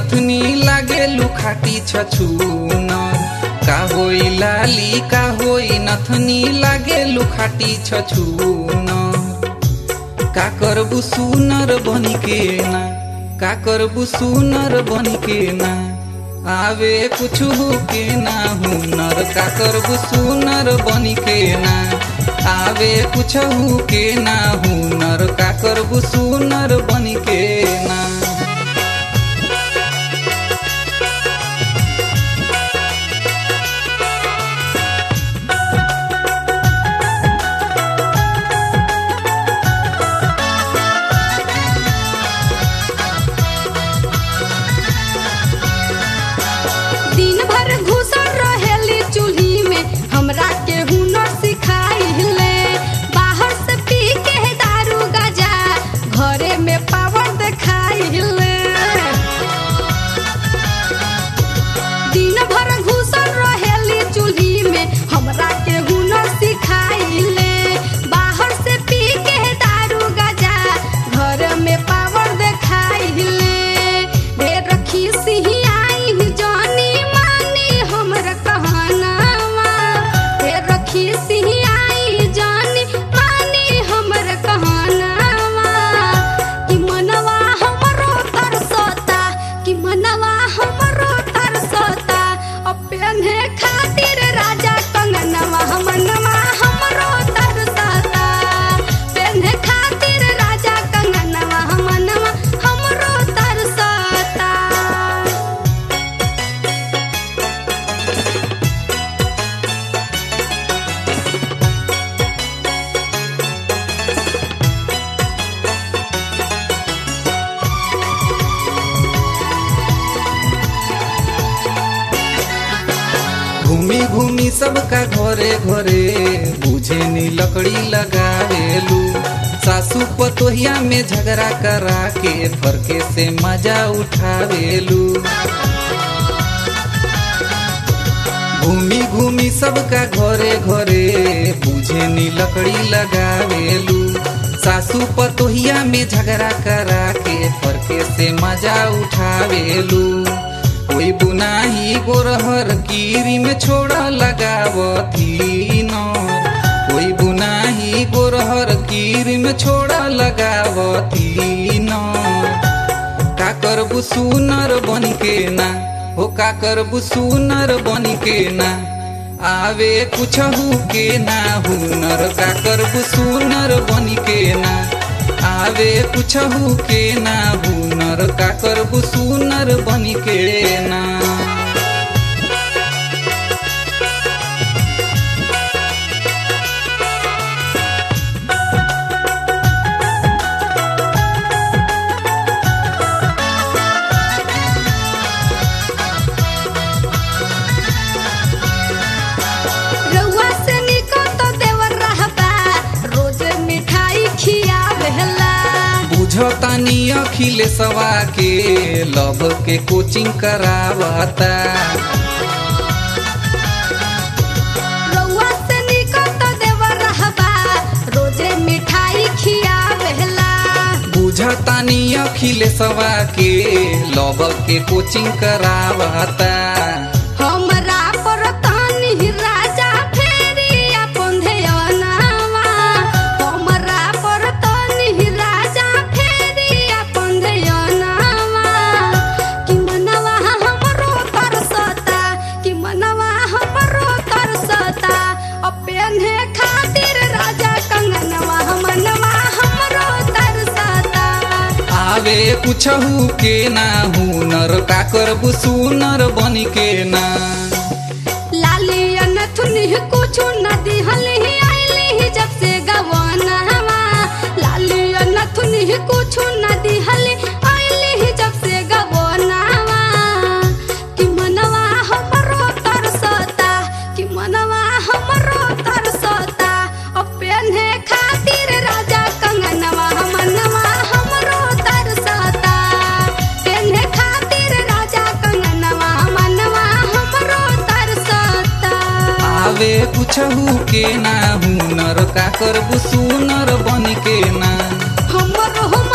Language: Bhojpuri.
नथनी लागे लुखाटी छछून का होई लाली का होई नथनी लागे लुखाटी छछून का करबू सुनर बनी के ना का करबू सुनर बनी के ना आवे कुछ के ना हुनर का करबू सुनर बनी के ना आवे कुछ के ना हुनर का करबू सुनर बनी के ना दिन भर घुसल रहेली चूल्ही में हमरा के हुनर सिखाइले बाहर से पी के दारू गजा घरे में पावर देखाइले दिन भर घुसल रहेली चूल्ही में हमरा के हुनर सिखाइले बाहर से पी के दारू गजा घर में पावर देखाइले ढेर रखी सिहियाई जानी मानी हमर कहनावा ढेर रखी सिहियाई जानी मानी हमर कहनावा कि मनवा हमरो तरसता कि मनवा हमरो तरसता अपने खातिर राजा कंगनवा मनवा हमरो तरसता पेन्हे खातिर राजा कंगनवा मनवा हमरो तरसता घूमी घूमी सबका घरे घरे बुझे नी लकड़ी लगावेलू सासू पतोहिया में झगड़ा करा के फरके से मजा उठावेलू घूमी घूमी सबका घरे घरे बुझे नी लकड़ी लगावेलू सासू पतोहिया में झगड़ा करा के फरके से मजा उठावेलू कोई बुनाही गोरहर कीरी में छोड़ा लगावती न कोई बुनाही गोरहर कीरी में छोड़ा लगावती न का करबू सुनर बन के ना हो का करबू सुनर बन के ना आवे कुछ के ना हुनर का करबू सुनर बन के ना आवे कुछ के ना हुनर का करबू सुनर बन के ना रउआ से निको तो देवर रहबा रोज मिठाई खियावेला बुझतानी अखिलेशवा के लव के कोचिंग करावता रउआ से निको तो देवर रहबा रोज मिठाई खियावेला बुझतानी अखिलेशवा के लव के कोचिंग करावता हमरा पर तानी राजा फेरी अपन ध्यानवा हमरा पर तानी राजा फेरी अपन ध्यानवा कि मनवा हमरो तरसता कि मनवा हमरो तरसता अपने खातिर राजा कंगनवा मनवा हमरो तरसता आवे कुछहू के ना हुनर का करबू सुनर बन के ना लाली अनथुनी कुछ न दिहली आइली जब से गवानवा लाली अनथुनी कुछ न दिहली आइली जब से गवानवा कि मनवा हमरो तरसता कि मनवा हमरो तरसता अपने खातिर राजा कंगनवा मनवा हमरो तरसता पेन्हे खातिर राजा कंगनवा मनवा हमरो तरसता आवे कुछहू के ना हुनर का करबू सुनर बन के ना हमरो हम